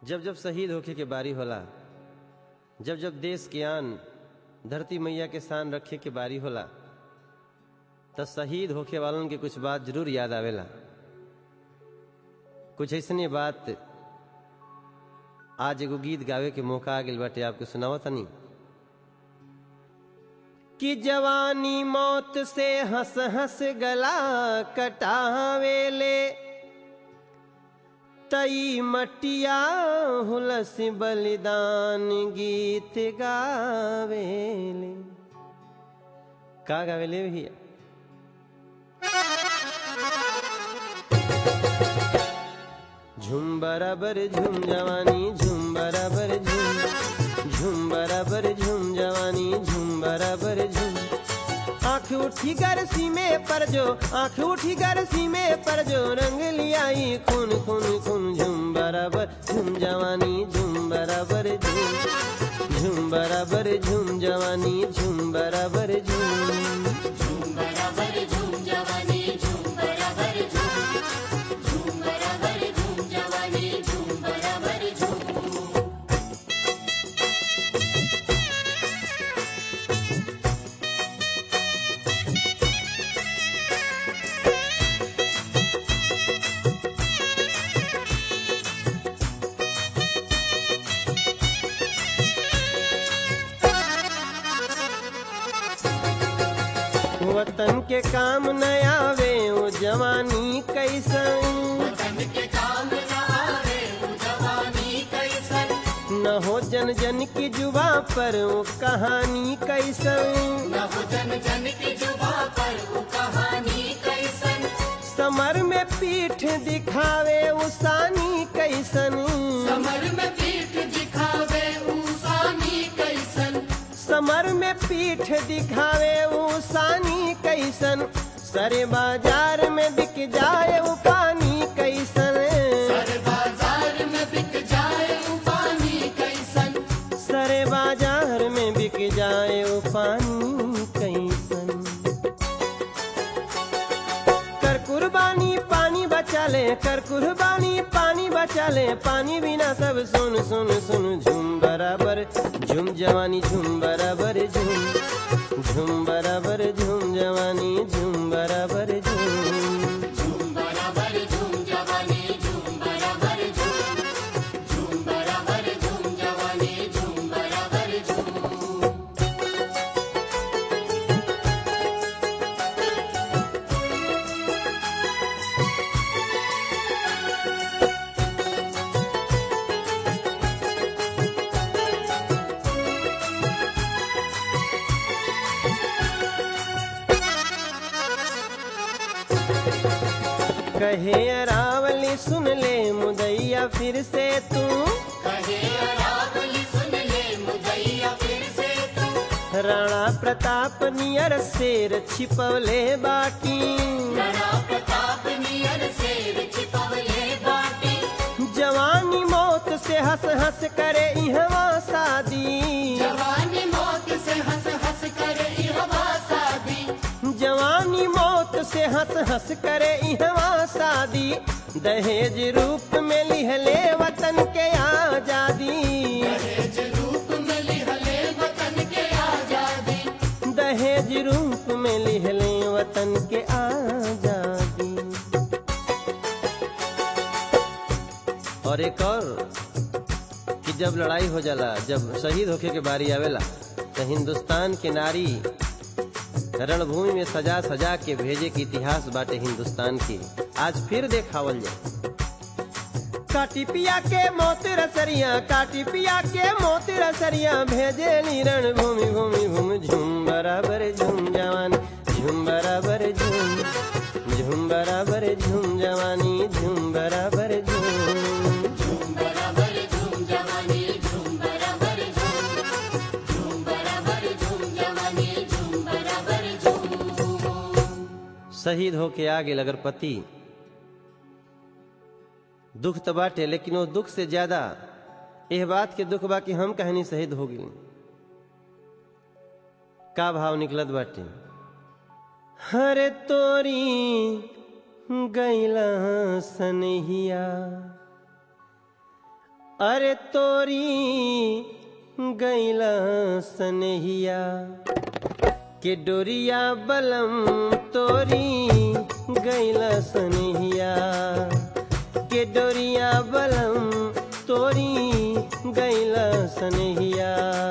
जब जब शहीद होखे के बारी होला जब जब देश के आन धरती मैया के शान रखे के बारी होला त शहीद होखे वालन के कुछ बात जरूर याद आवेला कुछ ऐसने बात आज एगो गीत गावे के मौका आ गइल बाटे आपके सुनावा तनी कि जवानी मौत से हंस हंस गला कटावेले तई मटिया हुलस बलिदान गीत गावेले का गावेले भैया झुम बराबर झुम जवानी झुम बराबर झुम झुम बराबर झुम जवानी झुम बराबर झुम आंख उठी गरसी में पर जो आंख उठी गरसी में पर जो रंग लियाई खून खून खून झुम बराबर झुम जवानी झुम बराबर झुम झुम बराबर झुम जवानी झुम बराबर झुम झूम बराबर झूम जवानी झूम बराबर झूम झूम बराबर झूम जवानी झूम बराबर झूम वतन के काम न आवे वो जवानी कैसन वतन के काम न आवे वो जवानी कैसन न हो जन जन की जुबा पर वो कहानी कैसन न हो जन जन की जुबा पर वो कहानी कैसन समर में पीठ दिखावे उसानी कैसन समर में पीठ दिखावे ऊसानी कैसन समर में पीठ दिखावे उसानी कैसन सरे बाजार में बिक जाए वो पानी कैसन सर बाजार में बिक जाए वो पानी कैसन सरे बाजार में बिक जाए वो पानी कैसन कर कुर्बानी पानी बचा ले कर कुर्बानी पानी बचा ले पानी बिना सब सुन सुन सुन झूम बराबर झूम जवानी झूम बराबर झूम झूम बराबर झूम जवानी झूम बराबर झूम झूम बराबर झूम जवानी झूम बराबर झूम झूम बराबर झूम जवानी झूम बराबर झूम कहे अरावली सुन ले मुदैया फिर से तू कहे अरावली सुन ले मुदैया फिर से तू राणा प्रताप नियर शेर छिपवले बाकी राणा प्रताप नियर शेर छिपवले बाटी जवानी मौत से हंस हंस करे इहवा शादी जवानी मौत से हंस हंस कर इहवा शादी जवानी मौत से हंस हंस करे इहवा शादी दहेज रूप में लिहले वतन के आजादी दहेज रूप में लिहले वतन के आजादी दहेज रूप में लिहले वतन के आजादी और एक और कि जब लड़ाई हो जाला जब शहीद होके के बारी आवेला तो हिंदुस्तान के नारी रणभूमि में सजा सजा के भेजे के इतिहास बाटे हिंदुस्तान की आज फिर देखावल जाए काटी पिया के मोत रसरिया काटी पिया के मोत रसरिया भेजे नी रणभूमि भूमि भूमि झूम बराबर झूम जवानी झूम बराबर झूम झूम बराबर झूम जवानी झूम बराबर झूम झूम बराबर झूम जवानी झूम बराबर झूम झूम बराबर झूम जवानी झूम बराबर झूम शहीद होके आ गेल अगर पति दुख तो बाटे लेकिन वो दुख से ज्यादा यह बात के दुख बा कि हम कहनी शहीद हो गई का भाव निकलत बाटे हरे तोरी गैला सनहिया अरे तोरी गैला सनहिया के डोरिया बलम तोरी गैला सनहिया के डोरिया बलम तोरी गैला सनहिया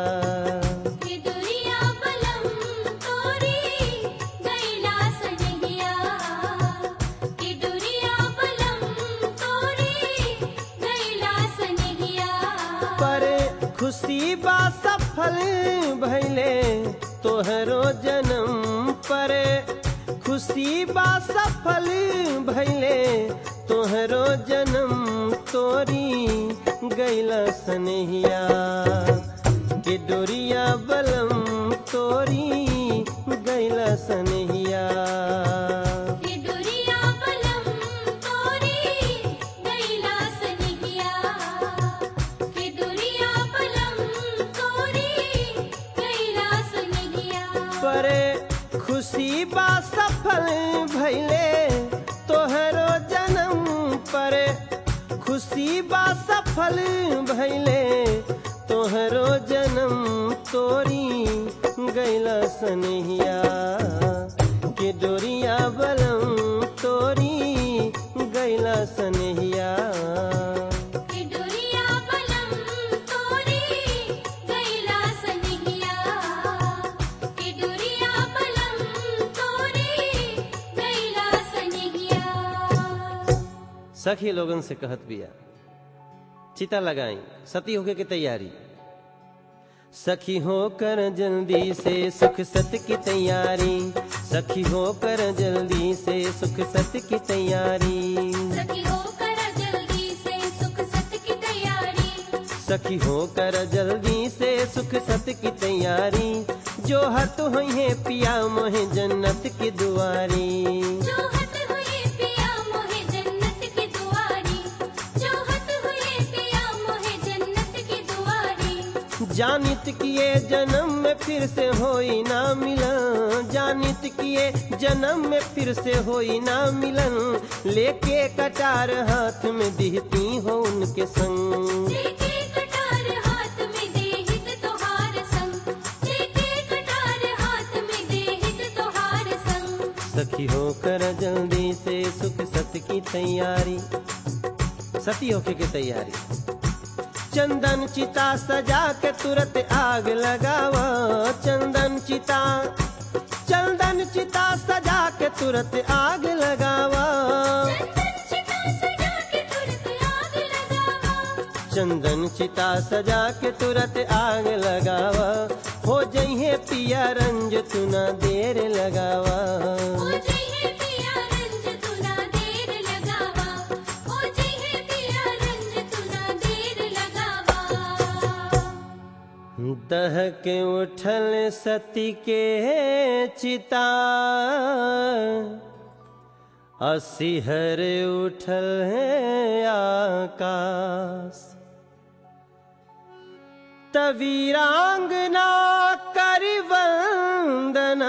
कि दुरिया बलम तोरी गैला सनहिया कि दुरिया बलम तोरी गैला सनहिया पर खुशी बा सफल भैले तोहरो जन्म पर खुशी बा सफल भैले तोहरो जन्म तोरी गैला सनहिया के डोरिया बलम तोरी गैला सनहिया कि दुरिया बलम तोरी गैला सनहिया कि दुरिया बलम तोरी गैला सनहिया पर खुशी बा सफल भैले तोहरो जन्म पर खुशी बा सफल भैले तोहरो जन्म तोरी गैला सनहिया के डोरिया बलम तोरी गैला सनहिया कि दुरिया बलम तोरी गैला सनहिया कि दुरिया बलम तोरी गैला सनहिया सखी लोगन से कहत बिया चिता लगाई सती होके की तैयारी सखी होकर जल्दी से सुख सत की तैयारी सखी होकर जल्दी से सुख सत की तैयारी सखी होकर जल्दी से सुख सत की तैयारी सखी होकर जल्दी से सुख सत की तैयारी जो हत हुई है पिया मोहे जन्नत की दुआरी जो हत हुए पिया मोहे जन्नत की दुआरी जो हत हुए पिया मोहे जन्नत की दुआरी जानित किए जन्म में फिर से होई ना मिलन जानित किए जन्म में फिर से होई ना मिलन लेके कटार हाथ में दिहती हो उनके संग जेके कटार हाथ में देहित तोहार संग जेके कटार हाथ में देहित तोहार संग सखी होकर जल्दी से सुख सत की तैयारी सती होके की तैयारी चंदन चिता सजा के तुरंत आग लगावा चंदन चिता चंदन चिता सजा के तुरंत आग लगावा चंदन चिता सजा के तुरंत आग चंदन चिता सजा के तुरंत आग लगावा लगावा हो जइहे पिया रंज तू ना देर लगावा ओ जइहे पिया रंज तुना देर लगावा ओ जइहे पिया रंज तुना देर लगावा दह के उठल सती के चिता असिहर उठल है आकाश तवीरांगना कर वंदना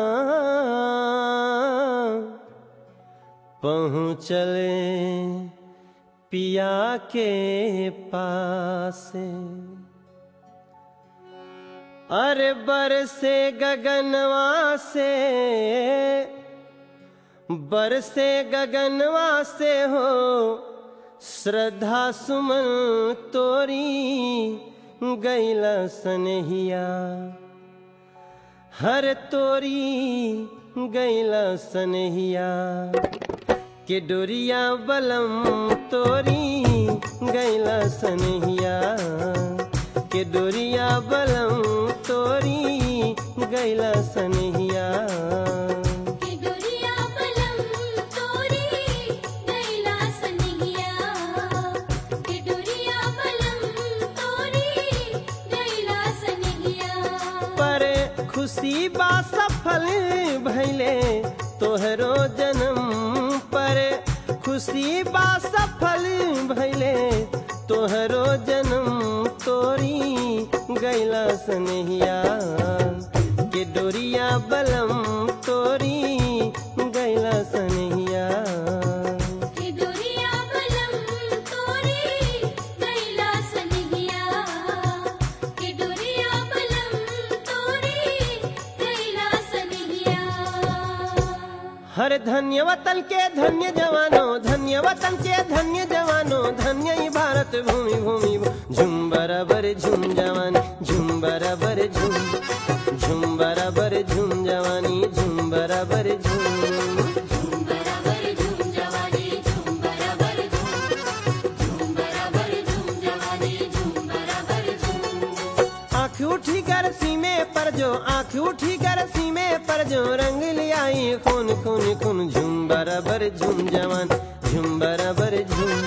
पहुँचले पिया के पास अरे बरसे गगनवा से बरसे गगनवा से हो श्रद्धा सुमन तोरी गैला सनहिया हर तोरी गैला सनहिया के डोरिया बलम तोरी गैला सनहिया के डोरिया बलम तोरी गैला सनहिया कि दुरिया बलम तोरी गैला सनहिया कि दुरिया बलम तोरी गैला सनहिया पर खुशी बा सफल भैले तोहरो जन्म पर खुशी बा सफल भैले तोहरो जन्म तोरी गैला सनहिया के डोरिया बलम तोरी गैला सनहिया कि दुरिया बलम तोरी गैला हर धन्य वतन के धन्य जवानों धन्य वतन के धन्य जवानों धन्य ही भारत भूमि भूमि झुम बराबर झुम जवानी झुम बराबर झुम झुम बराबर झुम जवानी झुम बराबर झुम झूम बराबर झूम जवानी झूम बराबर झूम झूम बराबर झूम जवानी झूम बराबर झूम आँख उठी कर सीमे पर जो आँख उठी कर सीमे पर जो रंग लियाई खून खून खून झुम बराबर झुम जवान झुम बराबर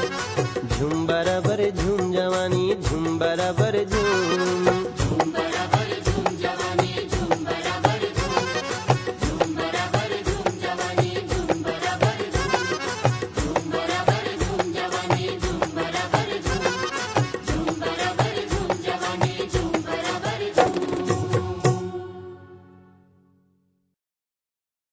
झुम झुम बराबर झुम जवानी झुम बराबर झुम झूम बराबर